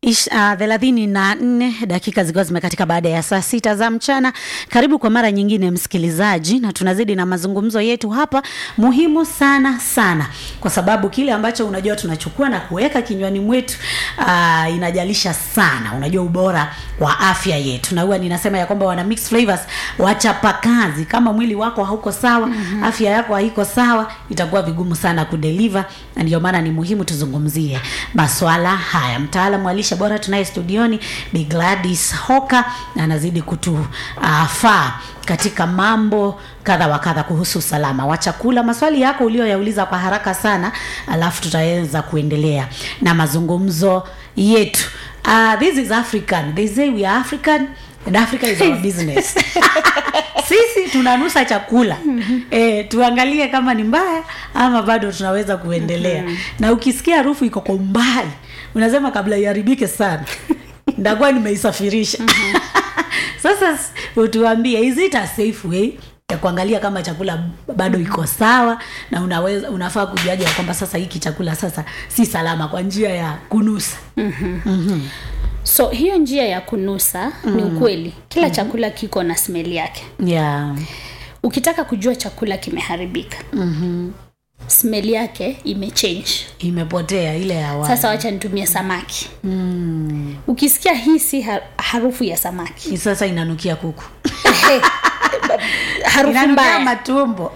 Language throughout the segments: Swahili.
Ish, uh, thelathini na nne dakika zikiwa zimekatika baada ya saa sita za mchana. Karibu kwa mara nyingine msikilizaji, na tunazidi na mazungumzo yetu hapa muhimu sana sana, kwa sababu kile ambacho unajua tunachukua na kuweka kinywani mwetu uh, inajalisha sana, unajua ubora wa afya yetu, na huwa ninasema ya kwamba wana mix flavors wachapa kazi. Kama mwili wako hauko sawa, mm-hmm. afya yako haiko sawa, itakuwa vigumu sana kudeliver, na ndio maana ni muhimu tuzungumzie maswala haya. Mtaalamu wa lishe bora tunaye studioni Bi Gladys Hoka na anazidi kutufaa uh, katika mambo kadha wa kadha kuhusu usalama wa chakula. Maswali yako ulioyauliza kwa haraka sana, alafu tutaweza kuendelea na mazungumzo yetu. Uh, this is African. They say we are African and Africa is our business. Sisi tunanusa chakula e, tuangalie kama ni mbaya ama bado tunaweza kuendelea. Na ukisikia harufu iko kwa umbali, unasema kabla iharibike sana ndakuwa nimeisafirisha. Sasa utuambie, is it a safe way ya kuangalia kama chakula bado iko sawa na unaweza unafaa kujuaje ya kwamba sasa hiki chakula sasa si salama kwa njia ya kunusa mm-hmm. Mm-hmm. so hiyo njia ya kunusa mm. ni ukweli kila mm-hmm. chakula kiko na smeli yake yeah. ukitaka kujua chakula kimeharibika mm-hmm. smeli yake imechange imepotea ile ya awali. sasa wacha nitumie samaki mm. ukisikia hii si ha- harufu ya samaki Hii sasa inanukia kuku Ehe, harufu inanukia mbaya matumbo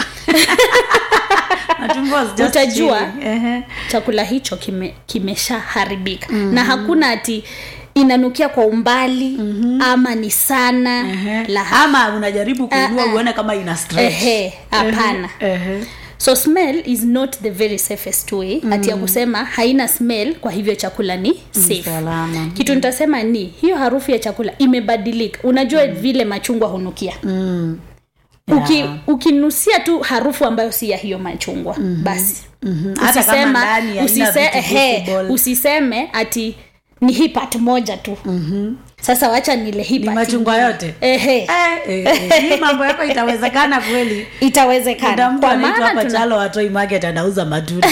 matumbo was just Utajua. chilling. Ehe. chakula hicho kime, kimeshaharibika mm-hmm. na hakuna ati inanukia kwa umbali mm-hmm. ama ni sana Ehe. la ama unajaribu kuinua Ah, ah. uone kama ina stretch. Ehe, hapana Ehe. so smell is not the very safest way mm. ati ya kusema haina smell kwa hivyo chakula ni safe salama. kitu nitasema ni hiyo harufu ya chakula imebadilika unajua mm. vile machungwa hunukia Mm. Uki, ukinusia tu harufu ambayo si ya hiyo machungwa mm-hmm. basi Mhm. Hata kama ndani haina usise, vitu ehe, visible. usiseme ati ni hii part moja tu mm-hmm. sasa wacha nile hii ni part machungwa ingine. yote ehe Eh, eh, eh, hii mambo yako itawezekana kweli kuna itawezekana mtu kwa anaitwa maana hapa tuna chalo watoi market anauza matunda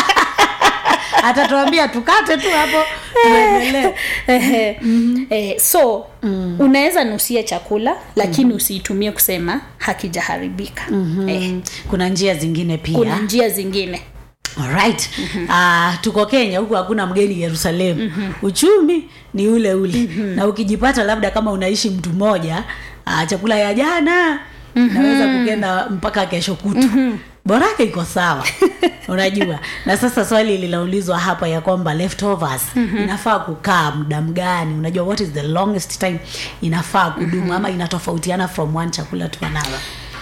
atatuambia tukate tu hapo tuendelee Ehe. eh, so mm. unaweza nusia chakula lakini mm. usiitumie kusema hakijaharibika mm-hmm. eh, kuna njia zingine pia kuna njia zingine Alright. Uh, tuko kenya huku hakuna mgeni yerusalemu mm-hmm. uchumi ni ule ule mm-hmm. na ukijipata labda kama unaishi mtu mmoja uh, chakula ya jana mm-hmm. naweza kukenda mpaka kesho kutu mm-hmm borake iko sawa unajua na sasa swali linaulizwa hapa ya kwamba leftovers mm-hmm. inafaa kukaa muda mgani unajua what is the longest time inafaa kudumu mm-hmm. ama inatofautiana from one chakula to another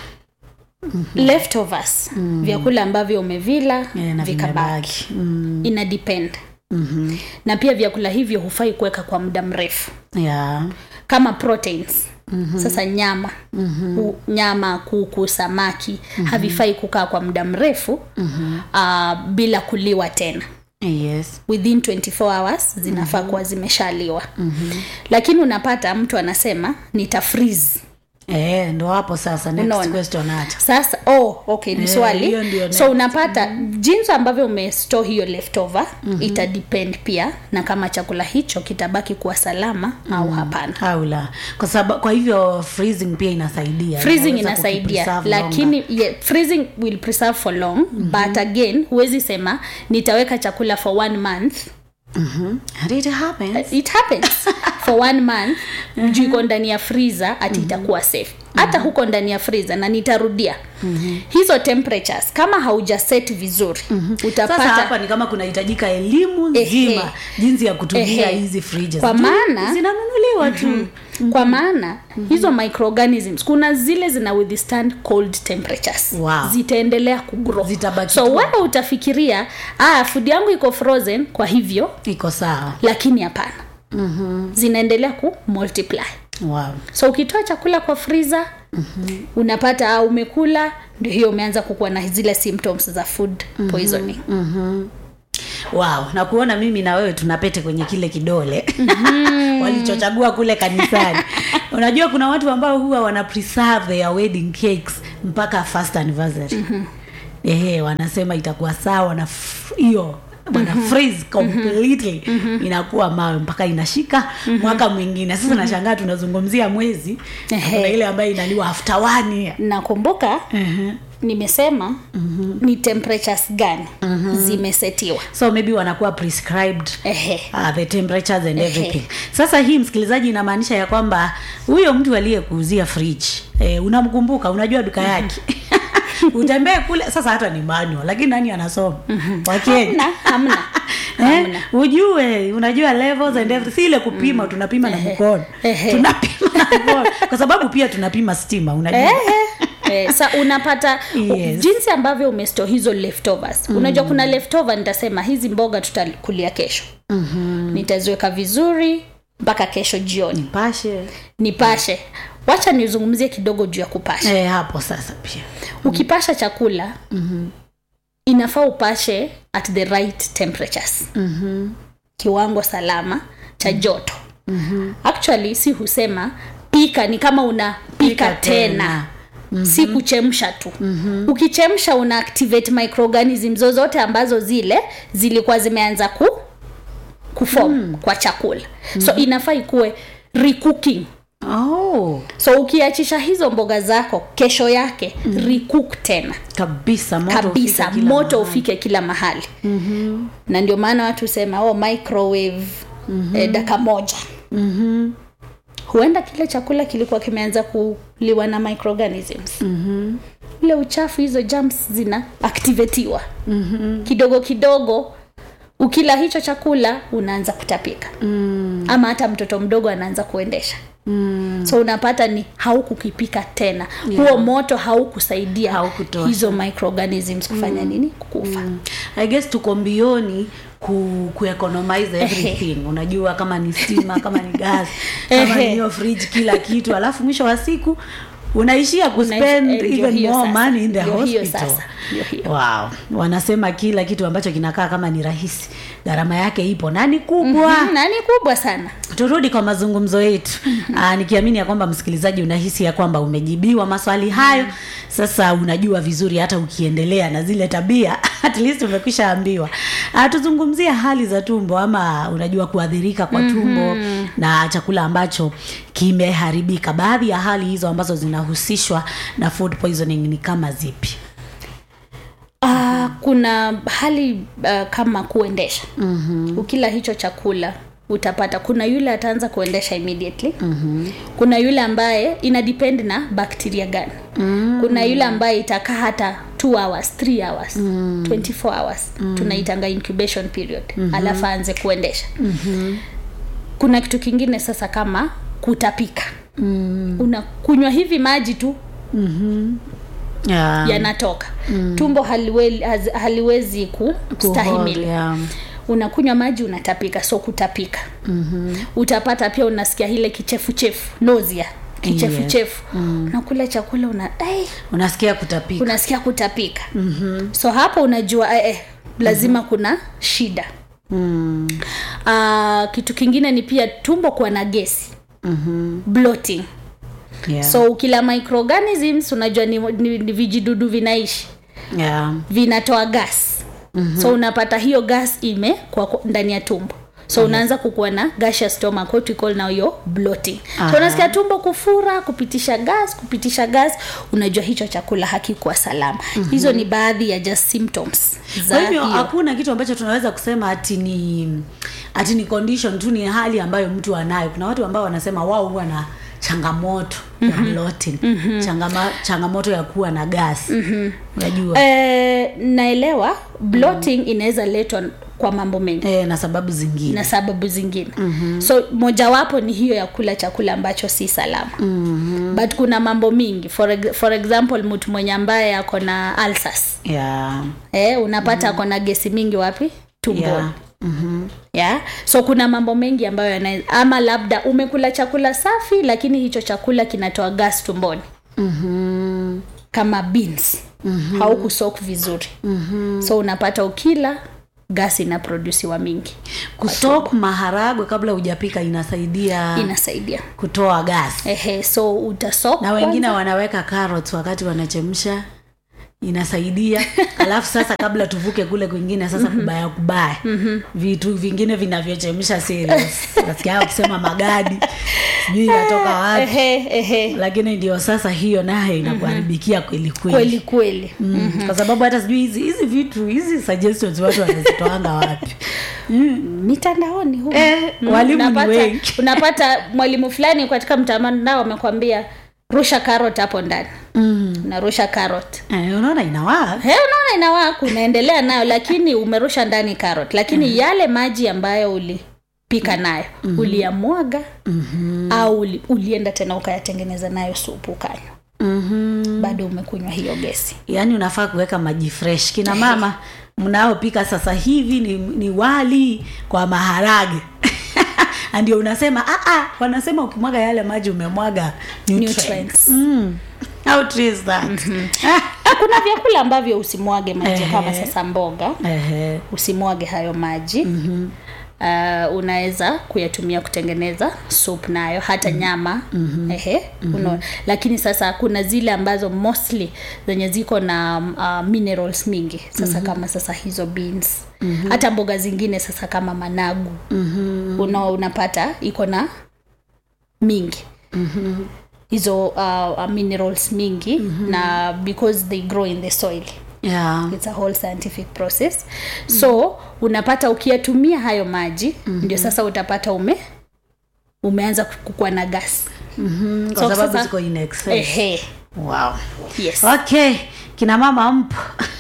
mm-hmm. leftovers mm. vyakula ambavyo umevila Eh, na vikabaki vimebaki. mm. ina depend mm-hmm. na pia vyakula hivyo hufai kuweka kwa muda mrefu yeah. kama proteins mm-hmm. sasa nyama mm-hmm. U, nyama kuku samaki mm-hmm. havifai kukaa kwa muda mrefu mm-hmm. uh, bila kuliwa tena yes within 24 hours zinafaa mm-hmm. kuwa zimeshaliwa mm-hmm. lakini unapata mtu anasema nita freeze Eh, ndo hapo sasa next Unaona? question hata sasa oh, okay ni Eh, swali hiyo ndio next. so unapata jinsi ambavyo umestore hiyo leftover mm-hmm. ita depend pia na kama chakula hicho kitabaki kuwa salama mm-hmm. au hapana au la kwa sababu kwa hivyo freezing pia inasaidia freezing Inaweza inasaidia kukipreserve lakini yeah, freezing will preserve for long mm-hmm. but again huwezi sema nitaweka chakula for one month longer. Mhm. And it happens it happens for one month juu iko ndani ya freezer ati itakuwa safe hata huko ndani ya freezer na nitarudia hizo temperatures kama hauja set vizuri sasa utapata hapa ni kama kunahitajika elimu Ehe. nzima jinsi ya kutumia Ehe. hizi fridges Kwa Juu maana- zinanunuliwa tu kwa maana hizo microorganisms kuna zile zina withstand cold temperatures Wow. zitaendelea kugrow Zitabaki so tu. wewe utafikiria ah, food yangu iko frozen kwa hivyo iko sawa lakini hapana mm-hmm. zinaendelea ku multiply wow. so ukitoa chakula kwa freezer mm-hmm. unapata ah, umekula ndio hiyo umeanza kukuwa na zile symptoms za food poisoning mm-hmm. wow na kuona mimi na wewe tunapete kwenye kile kidole mm-hmm. walichochagua kule kanisani unajua kuna watu ambao huwa wana preserve their wedding cakes mpaka first anniversary mm-hmm. ehe wanasema itakuwa sawa na f- hiyo bana freeze completely inakuwa mawe mpaka inashika mwaka mwingine sasa nashangaa tunazungumzia mwezi na Ehe. kuna ile ambayo inaliwa after one year nakumbuka Mhm. nimesema ni temperatures gani zimesetiwa so maybe wanakuwa prescribed Ehe. uh, the temperatures and Ehe. everything sasa hii msikilizaji inamaanisha ya kwamba huyo mtu aliyekuuzia fridge eh, unamkumbuka unajua duka yake utembee kule sasa hata ni manual lakini nani anasoma wakenya hamna hamna Eh, hamna ujue unajua levels and everything si ile kupima tunapima na mkono Ehe. tunapima na mkono kwa sababu pia tunapima stima unajua Ehe. Eh, sa unapata Yes. jinsi ambavyo umesto hizo leftovers unajua kuna leftover nitasema hizi mboga tutakulia kesho mm-hmm. nitaziweka vizuri mpaka kesho jioni pashe nipashe wacha nizungumzie kidogo juu ya kupasha eh, hapo sasa pia ukipasha chakula mm-hmm. inafaa upashe at the right temperatures mm-hmm. kiwango salama cha joto mm-hmm. actually si husema pika ni kama unapika Pika tena, tena. Mm-hmm. si kuchemsha tu mm-hmm. ukichemsha una activate microorganism zozote ambazo zile zilikuwa zimeanza ku kufom mm. kwa chakula mm-hmm. so inafaa ikuwe recooking oh, so ukiachisha hizo mboga zako kesho yake mm. recook tena kabisa moto kabisa ufike kila moto mahali. ufike kila mahali mm-hmm. na ndio maana watu sema oh, microwave mm-hmm. eh, daka moja mm-hmm. huenda kile chakula kilikuwa kimeanza kuliwa na microorganisms mm-hmm. ule uchafu hizo germs zina activatiwa mm-hmm. kidogo kidogo ukila hicho chakula unaanza kutapika mm. ama hata mtoto mdogo anaanza kuendesha mm. so unapata ni haukukipika tena yeah. huo moto haukusaidia Haukutosha. hizo microorganisms kufanya mm. nini kukufa mm. i guess tuko mbioni ku, kueconomize everything unajua kama ni stima kama ni gas kama ni hiyo fridge kila kitu alafu mwisho wa siku unaishia kuspend eh, ndio even hiyo more sasa. money in the Ndio hiyo hospital sasa. Ndio hiyo. wow wanasema kila kitu ambacho kinakaa kama ni rahisi gharama yake ipo na ni kubwa mm, na ni kubwa sana turudi kwa mazungumzo yetu Aa, nikiamini ya kwamba msikilizaji unahisi ya kwamba umejibiwa maswali hayo sasa unajua vizuri hata ukiendelea na zile tabia at least umekwisha ambiwa Aa, tuzungumzie hali za tumbo ama unajua kuadhirika kwa tumbo na chakula ambacho kimeharibika baadhi ya hali hizo ambazo zinahusishwa na food poisoning ni kama zipi uh, kuna hali uh, kama kuendesha mm-hmm. ukila hicho chakula utapata kuna yule ataanza kuendesha immediately mm-hmm. kuna yule ambaye ina depend na bakteria gani mm-hmm. kuna yule ambaye itakaa hata 2 hours 3 hours mm-hmm. 24 hours mm-hmm. tunaitanga incubation period mm-hmm. alafu aanze kuendesha mm-hmm. kuna kitu kingine sasa kama kutapika mm. unakunywa hivi maji tu yeah. yanatoka mm. tumbo haliwe, haz, haliwezi Kuhold, kustahimili yeah. unakunywa maji unatapika so kutapika mm-hmm. utapata pia unasikia ile kichefuchefu nozia kichefuchefu yes. mm. unakula chakula una eh, unasikia kutapika unasikia kutapika mm-hmm. so hapo unajua eh, eh, lazima mm-hmm. kuna shida mm. uh, kitu kingine ni pia tumbo kuwa na gesi mm-hmm. bloating yeah. so ukila microorganisms unajua ni, ni, ni vijidudu vinaishi yeah. vinatoa gas mm-hmm. so unapata hiyo gas ime kwa kwa- ndani ya tumbo so mm-hmm. unaanza kukuwa na gaseous stomach what we call now your bloating Aha. so unasikia tumbo kufura kupitisha gas kupitisha gas unajua hicho chakula hakikuwa salama mm-hmm. hizo ni baadhi ya just symptoms za kwa hivyo hiyo hakuna kitu ambacho tunaweza kusema ati ni ati ni condition tu ni hali ambayo mtu anayo kuna watu ambao wanasema wao huwa na changamoto ya bloating Changama, changamoto ya kuwa na gas unajua eh, naelewa bloating mm-hmm. inaweza letwa kwa mambo mengi eh, na sababu zingine na sababu zingine mm-hmm. so mojawapo ni hiyo ya kula chakula ambacho si salama mm-hmm. but kuna mambo mingi for, ex- for example mtu mwenye ambaye ako na alsas yeah. eh, unapata mm-hmm. ako na gesi mingi wapi tumboni Yeah. Mm-hmm. yeah so kuna mambo mengi ambayo yana ama labda umekula chakula safi lakini hicho chakula kinatoa gas tumboni Mm-hmm. kama beans mm-hmm. haukusok vizuri mm-hmm. so unapata ukila gas inaprodusiwa mingi kusok maharagwe kabla hujapika inasaidia inasaidia kutoa gas ehe so utasok na wengine kwanza. wanaweka carrots wakati wanachemsha inasaidia alafu sasa kabla tuvuke kule kwingine sasa kubaya kubaya vitu vingine vinavyochemsha serious nasikia wakisema magadi sijui inatoka wapi ehe ehe lakini ndio sasa hiyo naye inakuharibikia kweli kweli kweli kweli Mm, kwa sababu hata sijui hizi hizi vitu hizi suggestions watu wanazitoanga wapi mitandaoni huko. Eh, Mm, walimu ni unapata, wengi. unapata mwalimu fulani katika mtandao amekwambia rusha carrot hapo ndani mm. unarusha carrot eh, unaona inawaa He, unaona inawaka unaendelea nayo lakini umerusha ndani carrot lakini yale maji ambayo ulipika nayo uliyamwaga au uli, ulienda tena ukayatengeneza nayo supu ukanywa mm-hmm. bado umekunywa hiyo gesi yaani unafaa kuweka maji fresh kina mama mnaopika sasa hivi ni, ni wali kwa maharage Na ndio unasema "Ah, ah, wanasema ukimwaga yale maji umemwaga nutrients. Nutrients. Mm. How true is that? Ah, kuna vyakula ambavyo usimwage maji Ehe. kama sasa mboga Ehe. usimwage hayo maji mm-hmm. Uh, unaweza kuyatumia kutengeneza soup nayo hata nyama mm-hmm. ehe mm-hmm. lakini sasa kuna zile ambazo mostly zenye ziko na uh, minerals mingi sasa mm-hmm. kama sasa hizo beans mm-hmm. hata mboga zingine sasa kama managu mm-hmm. una, unapata iko na mingi mm-hmm. hizo uh, uh, minerals mingi mm-hmm. na because they grow in the soil Yeah. it's a whole scientific process so unapata ukiyatumia hayo maji mm-hmm. ndio sasa utapata ume umeanza kukua na gas Mhm, kwa So sababu sasa- ziko in excess. ehe Wow. yes okay kina mama mpo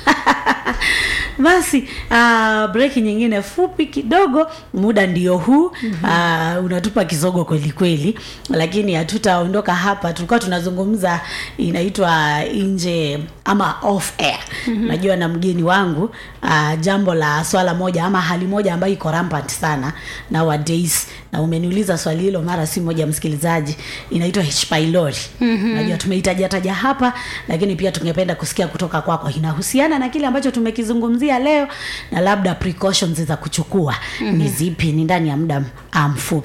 basi uh, breki nyingine fupi kidogo muda ndio huu mm-hmm. uh, unatupa kisogo kweli kweli lakini hatutaondoka hapa tulikuwa tunazungumza inaitwa nje ama off air mm-hmm. najua na mgeni wangu uh, jambo la swala moja ama hali moja ambayo iko rampant sana nowadays na umeniuliza swali hilo mara si moja msikilizaji inaitwa h pylori mm-hmm. najua tumeitajataja hapa lakini pia tungependa kusikia kutoka kwako inahusiana na kile ambacho tumekizungumzia leo na labda precautions za kuchukua mm-hmm. ni zipi ni ndani ya muda ah, mfupi